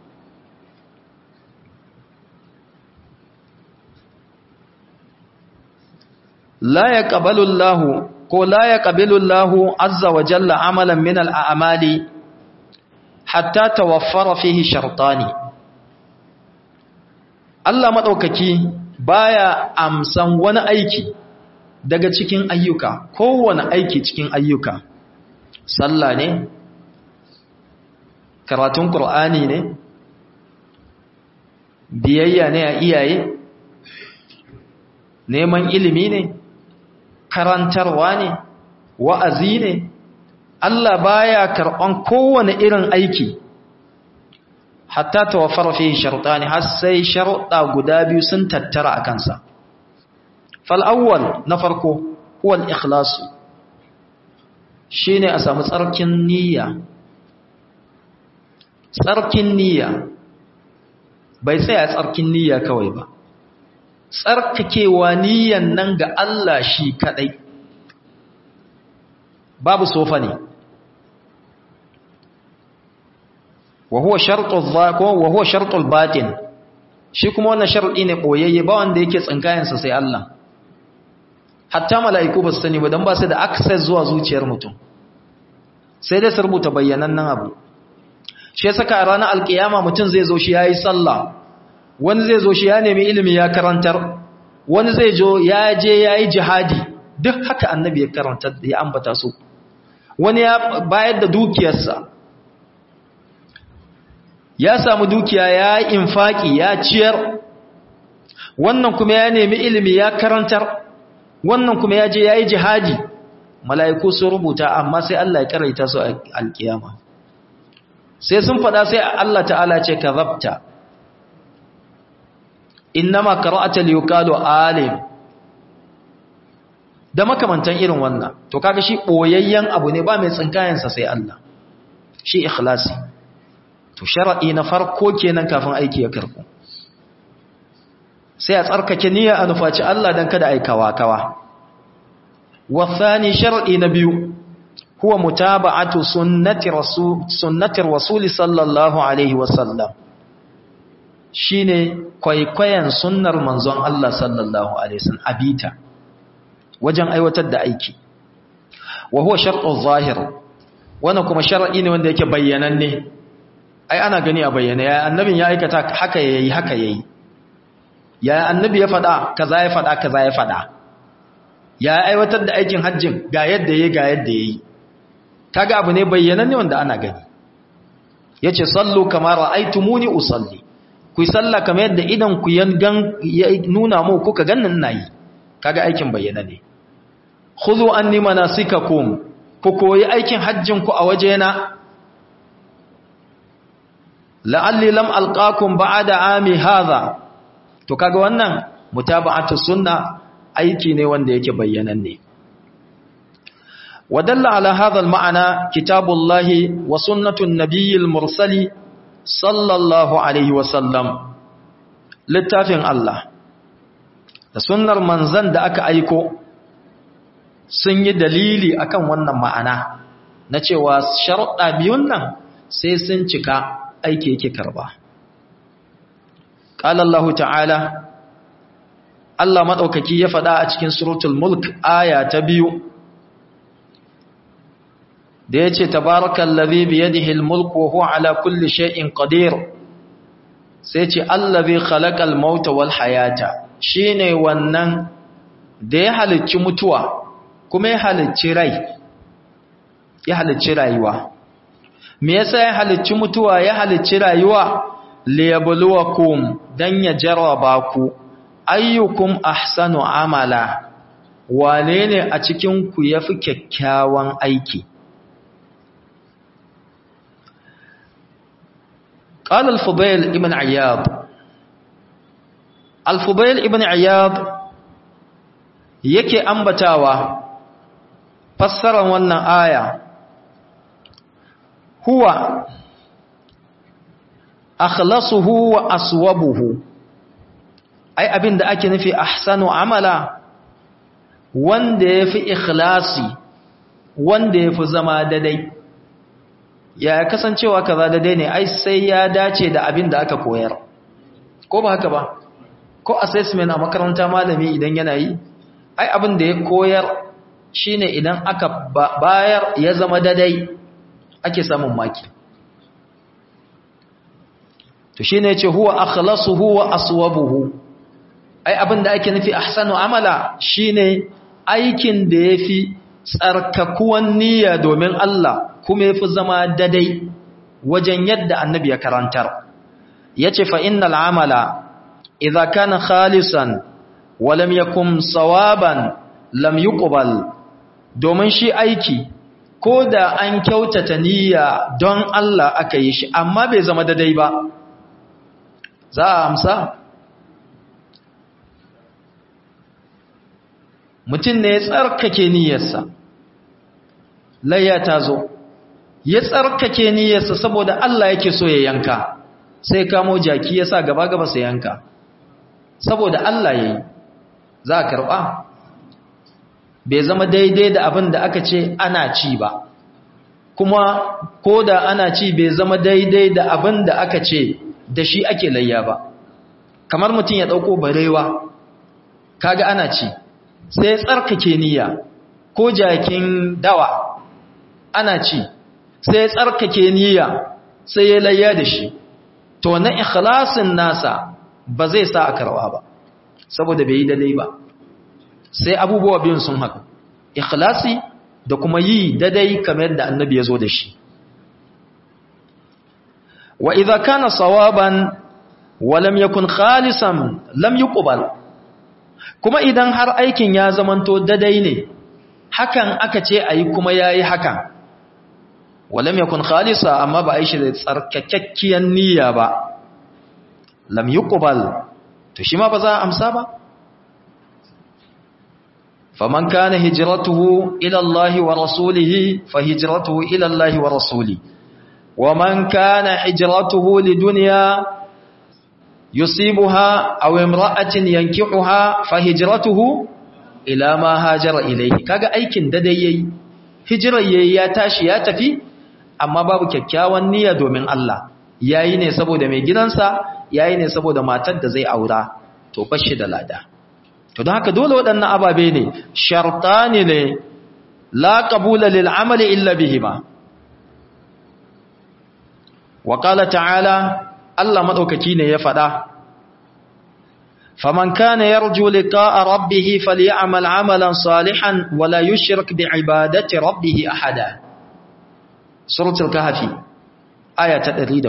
la ya ƙabalullahu ko la ya ƙabilullahu azza wa jalla amalan min al'amali hatta tawaffara fihi shartani Allah maɗaukaki baya amsan wani aiki daga cikin ayyuka kowane aiki cikin ayyuka sallah ne karatun ƙur'ani ne biyayya ne a iyaye neman ilimi ne karantarwa ne wa'azi ne Allah baya karɓan kowane irin aiki hatta tawaffara fihi shartani har sai sharuɗa guda biyu sun tattara a kansa fal awwal na farko huwa al-ikhlas shine a samu tsarkin niyya tsarkin niyya bai tsaya tsarkin niyya kawai ba tsarkakewa niyyan nan ga Allah shi kadai babu sofa ne wa huwa shartul zako wa huwa shartul batin shi kuma wannan sharadi ne boyayye ba wanda yake tsinkayen sa sai Allah hatta mala'iku ba su sani ba dan ba su da access zuwa zuciyar mutum sai dai su rubuta bayyanannen abu shi yasa ka ranar alkiyama mutum zai zo shi yayi sallah wani zai zo shi ya nemi ilimi ya karantar wani zai zo ya je yayi jihadi duk haka annabi ya karanta ya ambata su wani ya bayar da dukiyarsa ya samu dukiya ya yi infaki ya ciyar wannan kuma ya nemi ilimi ya karantar wannan kuma ya je ya yi jihadi mala'iku sun rubuta amma sai Allah ya karaita su a alkiyama sai sun fada sai Allah ta'ala ce ka zabta innama qara'ata liyuqalu alim da makamantan irin wannan to kaga shi boyayyen abu ne ba mai tsinkayensa sai Allah shi ikhlasi to shar'i na farko kenan kafin aiki ya karbu sai a tsarkake niyya a nufaci Allah dan kada aikawa kawa wa thani shar'i na biyu huwa mutaba'atu sunnati rasul sunnati rasul sallallahu alaihi wasallam shine kwaikwayon sunnar manzon Allah sallallahu alaihi wasallam abita wajen aiwatar da aiki wa huwa shartu zahir wannan kuma shar'i ne wanda yake bayyananne ai ana gani a bayyana ya annabin ya aikata haka yayi haka yayi ya annabi ya fada kaza ya fada kaza ya fada ya aiwatar da aikin hajjin ga yadda yayi ga yadda yayi kaga abu ne bayyananne wanda ana gani yace sallu kama ra'aytumuni usalli ku salla kamar yadda idan ku yangan nuna mu kuka gannin nayi kaga aikin bayyana ne khudhu anni manasikakum ku koyi aikin hajjin ku a wajena la'alli lam alqakum ba'da ami hadha to kaga wannan mutaba'atu sunna aiki ne wanda yake bayyananne ودل على هذا المعنى كتاب الله وسنة النبي المرسل صلى الله عليه وسلم littafin Allah da sunnar manzan da aka aiko sun yi dalili akan wannan ma'ana na cewa sharuɗa biyun nan sai sun cika aiki yake karba qala Allah ta'ala Allah madaukaki ya faɗa a cikin suratul mulk aya ta biyu da ya ce tabarakallazi biyadihi almulku wa huwa ala kulli shay'in qadir sai ce allazi khalaqal mauta wal hayata shine wannan da ya halicci mutuwa kuma ya halicci rai ya halicci rayuwa me yasa ya halicci mutuwa ya halicci rayuwa liyabluwakum dan ya jarraba ku ayyukum ahsanu amala wane ne a cikin ku yafi kyakkyawan aiki قال الفضيل ابن عياض الفضيل ابن عياض yake ambatawa fassarar wannan aya huwa akhlasuhu wa aswabuhu ai abinda ake nufi ahsanu amala wanda yafi ikhlasi wanda yafi zama dadai ya kasancewa kaza daidai ne ai sai ya dace da abin da aka koyar ko ba haka ba ko assessment a makaranta malami idan yana yi ai abin da ya koyar shine idan aka bayar ya zama daidai ake samun maki to shine yace huwa akhlasuhu wa aswabuhu ai abin da ake nufi ahsanu amala shine aikin da yafi tsarkakuwan niyya domin Allah kuma yafi zama dadai wajen yadda annabi ya karantar yace fa innal amala idza kana khalisan wa lam yakun sawaban lam yuqbal domin shi aiki ko da an kyautata niyya don Allah aka yi shi amma bai zama dadai ba za a amsa mutum ne ya tsarkake niyyarsa layya ta zo ya tsarkake niyyarsa saboda Allah yake so ya yanka sai kamo jaki ya sa gaba gaba sai yanka saboda Allah yayi za a karba bai zama daidai da abin da aka ce ana ci ba kuma ko da ana ci bai zama daidai da abin da aka ce da shi ake layya ba kamar mutum ya dauko barewa kaga ana ci sai tsarkake niyya ko jakin dawa ana ci sai tsarkake niyya sai ya layya da shi to na ikhlasin nasa ba zai sa a karwa ba saboda bai yi dalai ba sai abubuwa biyun sun haka ikhlasi da kuma yi dadai kamar yadda annabi ya zo da shi wa idza kana sawaban wa lam yakun khalisan lam yuqbal kuma idan har aikin ya zamanto dadai ne hakan aka ce ayi kuma yayi hakan walam yakun khalisa amma ba aishi da tsarkakakkiyar niyya ba lam yuqbal to shi ma ba za a amsa ba faman kana hijratuhu ila Allah wa rasulihi fa hijratuhu ila Allah wa rasuli wa man kana hijratuhu lidunya yusibuha aw imra'atin yankihuha fa hijratuhu ila ma hajara ilayhi kaga aikin da dai yayi hijirar yayi ya tashi ya tafi amma babu kyakkyawan niyya domin Allah yayi ne saboda mai gidansa yayi ne saboda matar da zai aura to bashi da lada to don haka dole waɗannan ababe ne shartani ne la qabula lil amali illa bihima wa qala ta'ala Allah madaukaki ne ya faɗa faman kana yarju liqa'a rabbih falyamal 'amalan salihan wa la yushrik bi'ibadati rabbih ahada suratul kahfi aya ta 110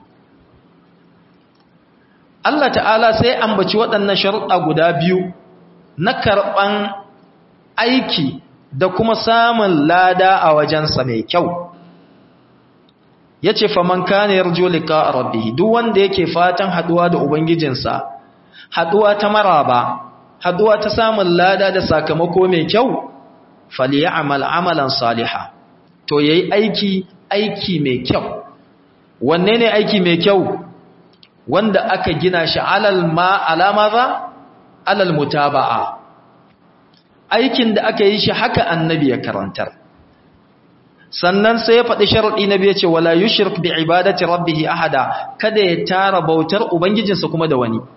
Allah ta'ala sai ambaci waɗannan sharuɗa guda biyu na karɓan aiki da kuma samun lada a wajensa mai kyau yace faman kana yarju liqa rabbih duk wanda yake fatan haduwa da ubangijinsa haduwa ta maraba haduwa ta samun lada da sakamako mai kyau falyamal amalan salihan to yayi aiki aiki mai kyau wanne ne aiki mai kyau wanda aka gina shi alal ma alama za alal mutaba'a aikin da aka yi shi haka annabi ya karantar sannan sai ya faɗi sharaɗi na biya ce wala yushrik bi ibadati rabbih ahada kada ya tara bautar ubangijinsa kuma da wani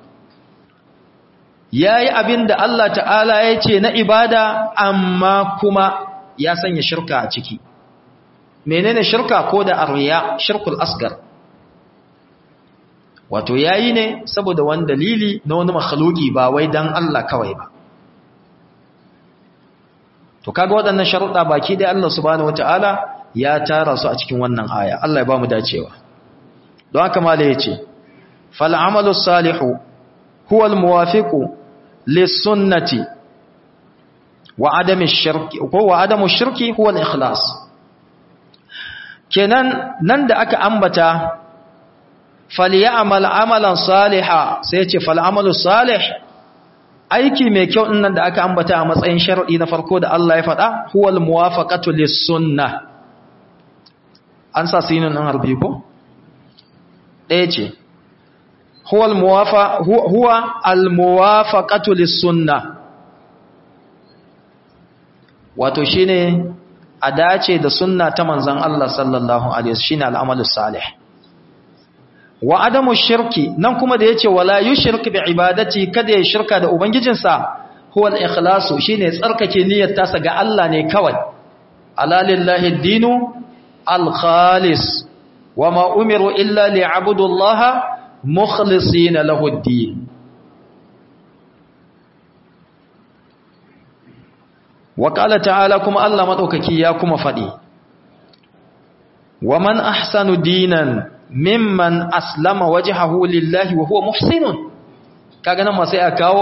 yayi abin da Allah ta'ala ya ce na ibada amma kuma ya sanya shirka a ciki menene shirka ko da arriya shirkul asgar wato yayi ne saboda wani dalili na wani makhluki ba wai dan Allah kawai ba to kaga waɗannan sharuɗa baki dai Allah subhanahu wataala ya tara su a cikin wannan aya Allah ya ba mu dacewa don haka mala yace fal amalu salihu huwa al muwafiqu lis sunnati wa adami shirki ko wa adamu shirki huwa al ikhlas kenan nan da aka ambata falyamal amalan saliha sai yace fal amalu salih aiki mai kyau nan da aka ambata a matsayin shar'i na farko da Allah ya faɗa huwal muwafaqatu lis-sunnah an sa sinin nan harbi ko ɗaya ce huwal muwafa huwa al-muwafaqatu lis-sunnah wato shine a dace da sunna ta manzon Allah sallallahu alaihi wasallam shine al-amalu salih wa adamu shirki nan kuma da yace wala yushrik bi ibadati kada ya shirka da ubangijinsa huwa al-ikhlasu shine tsarkake niyyar tasa ga Allah ne kawai ala lillahi ad-dinu al-khalis wama umiru illa liya'budu Allah mukhlisina lahu ad-din wa qala ta'ala kuma Allah madaukaki ya kuma fadi wa man ahsanu dinan mimman aslama wajhahu lillahi wa huwa muhsinun kaga nan ma sai a kawo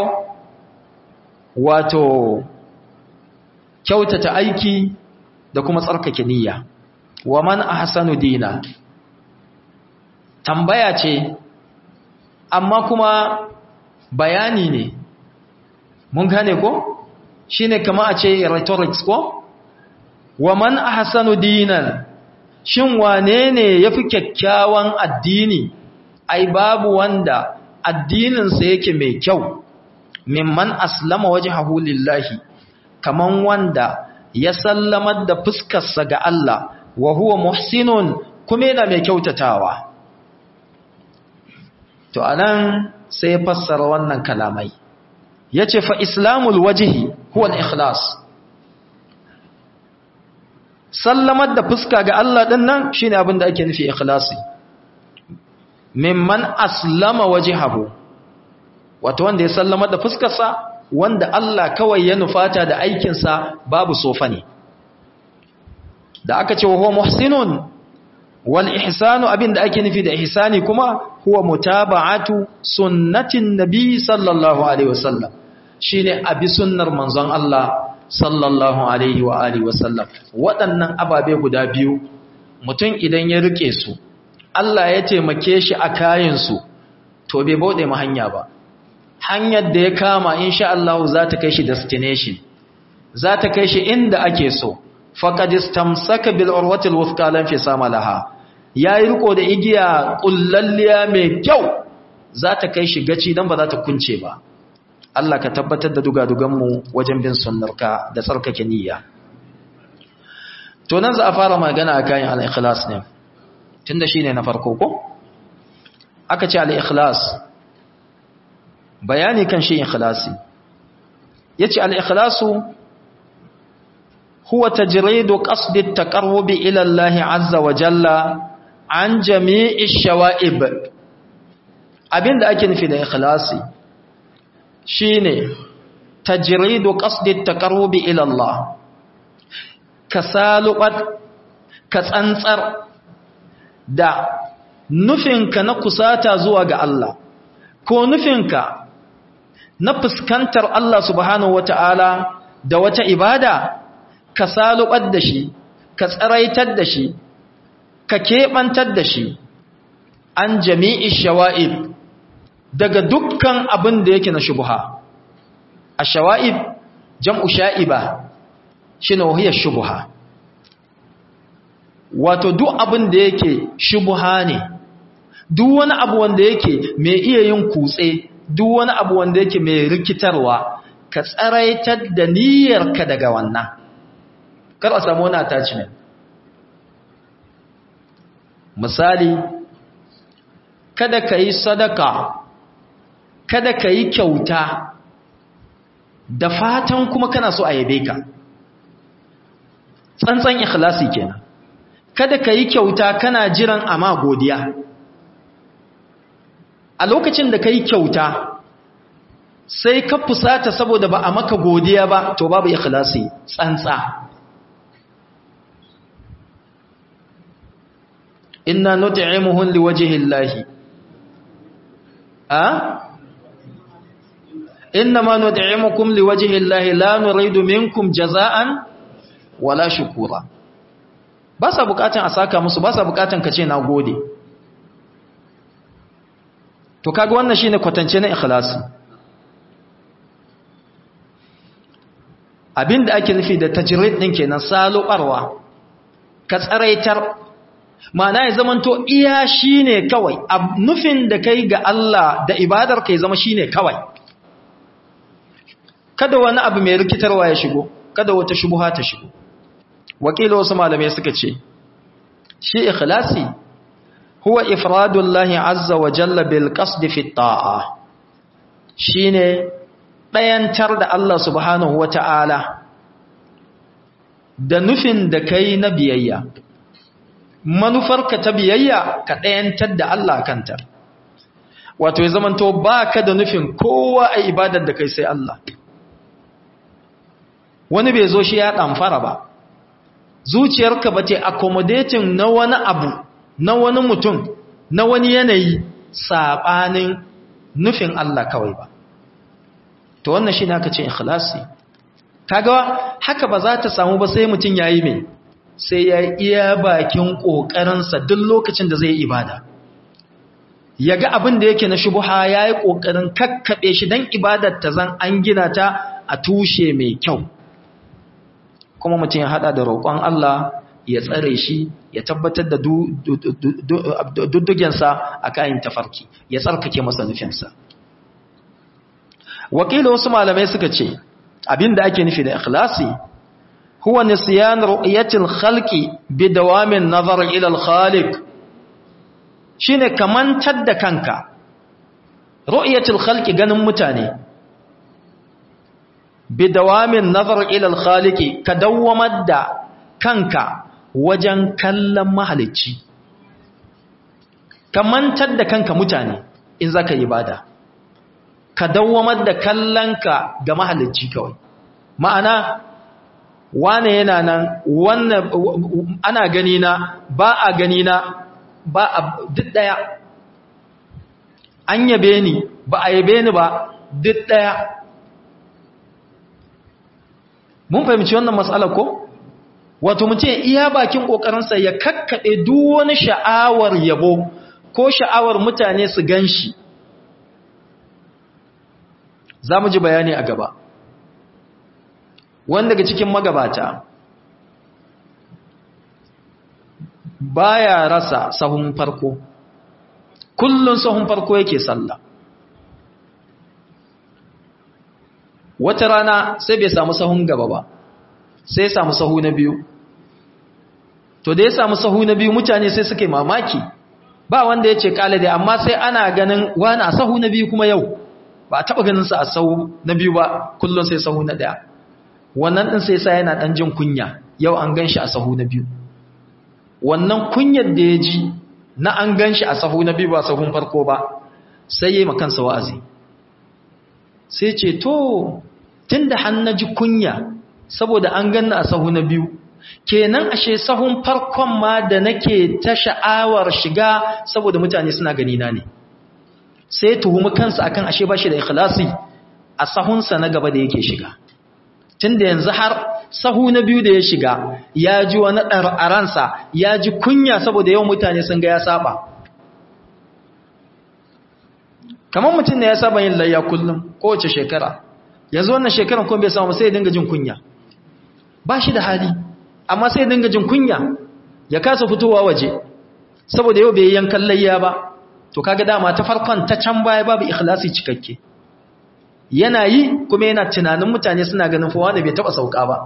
wato kyautata aiki da kuma tsarkake niyya wa man ahsanu dina tambaya ce amma kuma bayani ne mun gane ko shine kama a ce rhetorics ko wa man ahsanu dinan shin wane ne ya fi kyakkyawan addini ai babu wanda addininsa yake mai kyau mimman aslama waje lillahi kaman wanda ya sallamar da fuskarsa ga Allah wa huwa muhsinun kuma yana mai kyautatawa to anan sai ya fassara wannan kalamai yace fa islamul wajhi huwa al-ikhlas sallamar da fuska ga Allah ɗin nan shi ne abin da ake nufi ikhlasi mimman aslama wajhahu wato wanda ya sallamar da fuskarsa wanda Allah kawai ya nufata da aikinsa babu sofa ne da aka ce huwa muhsinun wal ihsanu abin da ake nufi da ihsani kuma huwa mutaba'atu sunnatin nabi sallallahu alaihi wasallam shine abi sunnar manzon Allah sallallahu alaihi wa alihi wasallam waɗannan ababe guda biyu mutum idan ya rike su Allah ya taimake shi a kayansu to bai bauɗe ma hanya ba hanyar da ya kama insha Allah za ta kai shi destination za ta kai shi inda ake so faqad istamsaka bil urwatil wuthqa lam fi samalaha yayi riko da igiya kullalliya mai kyau za ta kai shi gaci dan ba za ta kunce ba Allah ka tabbatar da dugaduganmu wajen bin sunnarka da tsarkake niyya. To nan za a fara magana a kayan al'ikhlas ne, tun da shi ne na farko ko? Aka ce al'ikhlas, bayani kan shi ikhlasi. Ya ce al'ikhlasu, huwa ta jiredo ƙasdit ta ƙarwobi ilallahi azza wa jalla an jami'i shawa'ib. Abin da ake nufi da ikhlasi. shine tajridu qasdi taqarrubi ila Allah ka salubat ka tsantsar da nufinka na kusata zuwa ga Allah ko nufinka na fuskantar Allah subhanahu wata'ala da wata ibada ka salubar da shi ka tsaraitar da shi ka keɓantar da shi an jami'i shawa'ib daga dukkan abin da yake na shubuha a shawa'ib jam'u sha'iba shi na wahiyar shubuha wato duk abin da yake shubuha ne duk wani abu wanda yake mai iya yin kutse duk wani abu wanda yake mai rikitarwa ka tsaraitar da niyyarka daga wannan kar a samu wani attachment misali kada ka yi sadaka kada ka yi kyauta da fatan kuma kana so a yabe ka tsantsan ikhlasi kenan kada ka yi kyauta kana jiran ama godiya a lokacin da ka yi kyauta sai ka fusata saboda ba a maka godiya ba to babu ikhlasi tsantsa inna nut'imuhum liwajhi llahi a inna ma nut'imukum liwajhi llahi la nuridu minkum jaza'an wala shukura ba sa bukatan a saka musu ba sa bukatan ka ce na gode to kaga wannan shine kwatance na ikhlasi abinda ake nufi da tajrid din kenan salubarwa ka tsaraitar ma'ana ya zamanto iya shine kawai nufin da kai ga Allah da ibadar kai zama shine kawai kada wani abu mai rikitarwa ya shigo kada wata shubuha ta shigo wakilo wasu malamai suka ce shi ikhlasi huwa ifradullahi azza wa jalla bil qasd fi ta'a shine dayantar da Allah subhanahu wata'ala da nufin da kai na biyayya manufarka ta biyayya ka dayantar da Allah kanta wato ya zamanto baka da nufin kowa a ibadar da kai sai Allah wani bai zo shi ya ɗamfara ba zuciyarka ba ta accommodating na wani abu na wani mutum na wani yanayi saɓanin nufin Allah kawai ba to wannan shi aka ce ikhlasi kaga haka ba za ta samu ba sai mutum ya yi mai sai ya iya bakin ƙoƙarinsa duk lokacin da zai yi ibada ya ga abin da yake na shubuha ya yi ƙoƙarin kakkaɓe shi don ibadar ta zan an gina ta a tushe mai kyau kuma mutum ya hada da roƙon Allah ya tsare shi ya tabbatar da duddugensa a kayan tafarki ya tsarkake masa nufinsa wakilin wasu malamai suka ce abinda ake nufi da ikhlasi huwa nisyan ru'yatil khalqi bi dawamin nazar ila al-khaliq shine kamantar da kanka ru'yatil khalqi ganin mutane bidawamin nazar ilal khaliki ka dawwamar da kanka wajen kallon mahalicci ka mantar da kanka mutane in zaka yi bada ka dawwamar da kallonka ga mahalicci kawai ma'ana wane yana nan wannan ana gani na ba a gani na ba a duk daya an yabe ni ba a yabe ni ba duk daya mun fahimci wannan matsala ko wato mutum iya bakin kokarinsa ya kakkade duk wani sha'awar yabo ko sha'awar mutane su ganshi za mu ji bayani a gaba wanda daga cikin magabata baya rasa sahun farko kullun sahun farko yake sallah wata rana sai bai samu sahun gaba ba sai samu sahu na biyu to da ya samu sahu na biyu mutane sai suke mamaki ba wanda ya ce kala dai amma sai ana ganin wani a sahu na biyu kuma yau ba a taɓa ganinsa a sahu na biyu ba kullum sai sahu na ɗaya wannan ɗin sai sa yana ɗan jin kunya yau an gan shi a sahu na biyu wannan kunyar da ya ji na an gan shi a sahu na biyu ba sahun farko ba sai ya yi makansa wa'azi sai ce to tun da na ji kunya saboda an ganna a sahu na biyu kenan ashe sahun farkon ma da nake ta sha'awar shiga saboda mutane suna gani na ne sai tuhumi kansa akan ashe ba shi da ikhlasi a sahunsa na gaba da yake shiga tun da yanzu har sahu na biyu da ya shiga ya ji wani ɗar a ransa ya ji kunya saboda yawan mutane sun ga ya saba kamar mutum ne ya saba yin layya kullum kowace shekara yanzu wannan shekaran kuma bai samu sai ya dinga jin kunya ba shi da hali amma sai ya dinga jin kunya ya kasa fitowa waje saboda yau bai yankan layya ba to kaga dama ta farkon ta can baya babu ikhlasi cikakke yana yi kuma yana tunanin mutane suna ganin fa wanda bai taba sauka ba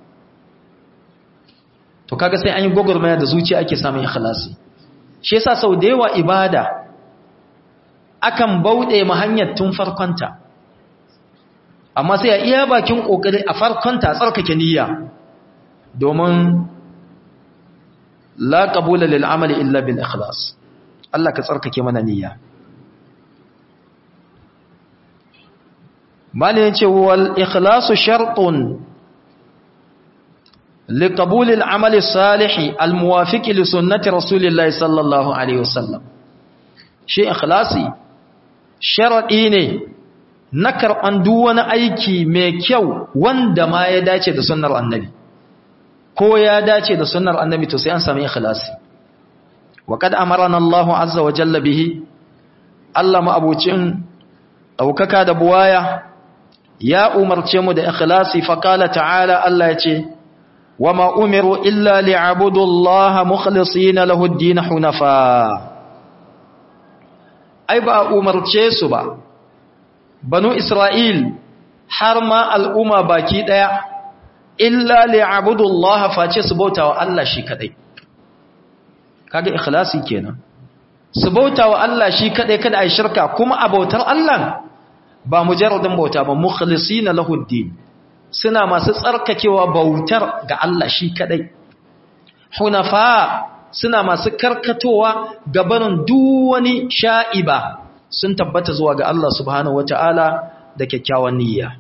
to kaga sai an yi gogormaya da zuciya ake samun ikhlasi shi yasa sau da yawa ibada akan bauɗe ma hanyar tun farkonta amma sai a iya bakin kokari a farkonta tsarkake niyya domin la qabula lil amali illa bil ikhlas Allah ka tsarkake mana niyya mali yace wal ikhlasu shartun li qabul al amali salih al muwafiq li sunnati rasulillahi sallallahu alaihi wasallam shi ikhlasi sharadi ne na karban duk wani aiki mai kyau wanda ma ya dace da sunnar annabi ko ya dace da sunnar annabi to sai an sami ikhlasi wa kad amarana Allah azza wa jalla bihi Allah ma abucin daukaka da buwaya ya umarce mu da ikhlasi fa qala ta'ala Allah ya ce wama umiru illa li'abudu Allah mukhlisina lahu ad-din hunafa ai ba umarce su ba banu Isra'il har ma al'umma baki daya illa li'abudu Allah face su bauta wa Allah shi kadai kaga ikhlasi kenan su bauta wa Allah shi kadai kada ai shirka kuma a bautar Allah ba mujarradin bauta ba mukhlisina lahu din suna masu tsarkakewa bautar ga Allah shi kadai hunafa suna masu karkatowa gabanin duk wani sha'iba sun tabbata zuwa ga Allah subhanahu wataala da kyakkyawan niyya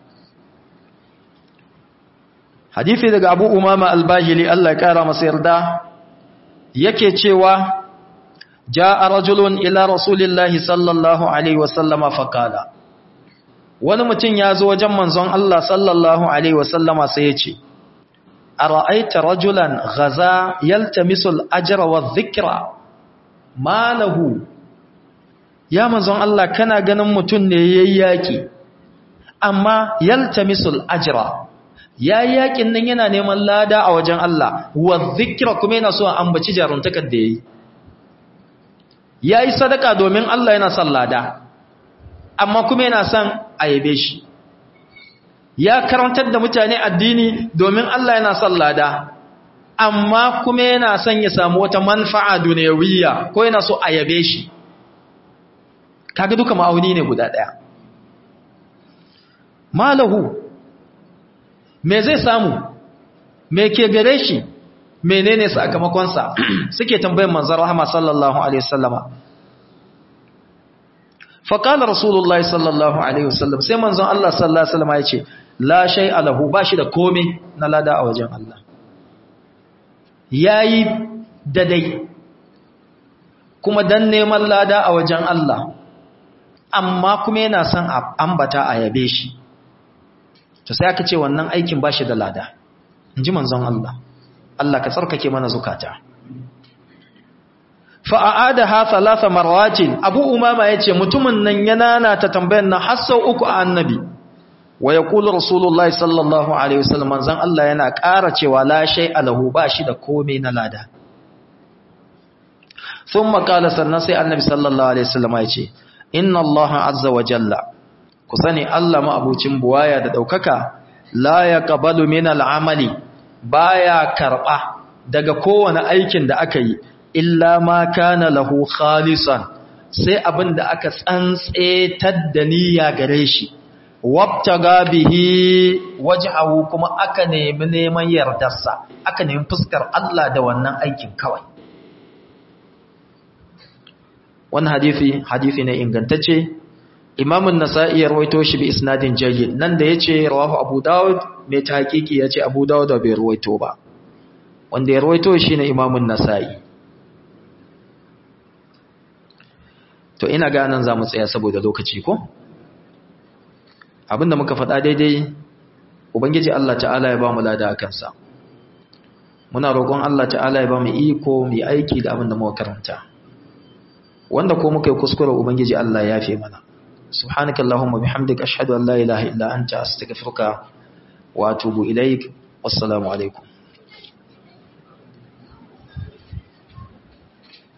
hadisi daga abu umama albahili Allah ya kara masa yarda yake cewa ja'a rajulun ila rasulillahi sallallahu alaihi wasallama faqala wani mutum ya zo wajen manzon Allah sallallahu alaihi wasallama sai ya ce ara'aita rajulan ghaza yaltamisu al-ajra wadh-dhikra ma lahu ya manzon Allah kana ganin mutum ne yayi yaki amma yaltamisu al-ajra ya yi yakin nan yana neman lada a wajen Allah wa zikira kuma yana so a ambaci jaruntakar da ya yi ya yi sadaka domin Allah yana son lada amma kuma yana son a yabe shi ya karantar da mutane addini domin Allah yana son lada amma kuma yana son ya samu wata manfa'a duniyawiyya ko yana so a yabe shi kaga duka ma'auni ne guda ɗaya malahu me zai samu me ke gare shi menene sakamakonsa suke tambayar manzon rahama sallallahu alaihi wasallama fa qala rasulullahi sallallahu alaihi wasallam sai manzon Allah sallallahu alaihi wasallama yace la shay'a lahu bashi da komai na lada a wajen Allah yayi dadai kuma dan neman lada a wajen Allah amma kuma yana son ambata a yabe shi to sai aka ce wannan aikin ba shi da lada in ji manzon Allah Allah ka tsarkake mana zukata fa'ada ha talata marwatin abu umama ya ce mutumin nan yana na ta tambayan na hassau uku a annabi wa ya kula rasulullah sallallahu alaihi wasallam manzon Allah yana ƙara cewa la shai alahu ba shi da komai na lada sun makala sannan sai annabi sallallahu alaihi wasallam ya ce inna Allah azza wa jalla ku sani Allah ma'abucin buwaya da ɗaukaka la ya ƙabalu min al'amali baya karɓa daga kowane aikin da aka yi illa ma kana lahu khalisan sai abin da aka tsantsetar da niyya gare shi wabtaga bihi wajhahu kuma aka nemi neman yardarsa aka nemi fuskar Allah da wannan aikin kawai wannan hadisi hadisi ne ingantacce imamun nasa'i ya rawaito shi bi isnadin jayyid nan da yace rawahu abu daud mai tahqiqi yace abu daud da bai rawaito ba wanda ya rawaito shi ne imamun nasa'i to ina ga nan zamu tsaya saboda lokaci ko abinda muka faɗa daidai ubangiji Allah ta'ala ya ba mu lada a kansa muna roƙon Allah ta'ala ya ba mu iko mu aiki da abin da muka karanta wanda ko muka yi kuskure ubangiji Allah ya fi mana subhanakallahumma bihamdika ashhadu an la ilaha illa anta astaghfiruka wa atubu ilaik wassalamu alaikum